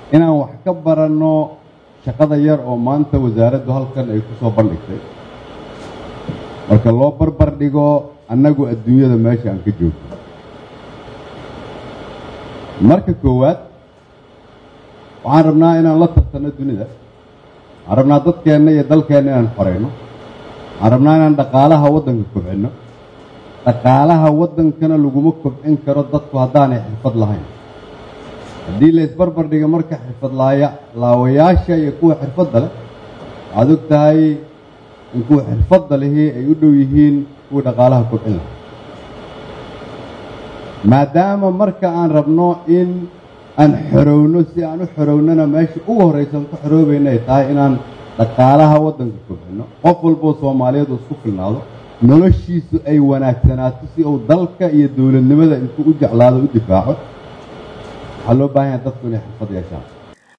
inaan wax ka baranno shaqada yar oo maanta wasaaraddu halkan ay ku soo bandhigtay marka loo barbar dhigo annagu adduunyada meesha aan ka joogno marka koowaad waxaan rabnaa inaan la tartanno dunida waxaan rabnaa dadkeenna iyo dalkeenna inaan xoreyno waxaan rabnaa inaan dhaqaalaha waddanka kobcinno dhaqaalaha waddankana laguma kobcin karo dadku haddaanay xirfad lahayn haddii la isbarbar dhiga marka xirfad laaya laawayaasha iyo kuwa xirfadda leh waxaad og tahay in kuwa xirfadda lihi ay u dhow yihiin kuwa dhaqaalaha kobcin lahaa maadaama marka aan rabno in aan xorowno si aan u xorownona meesha ugu horraysan ku xoroobayna ay tahay inaan dhaqaalaha waddanka kobcino qof walboo soomaaliyeed oo isku filnaado noloshiisu ay wanaagsanaato si uu dalka iyo dowladnimada intuu u jeclaado u difaaco waxaa loo baahan yahay dadku inay xirfad yeeshaan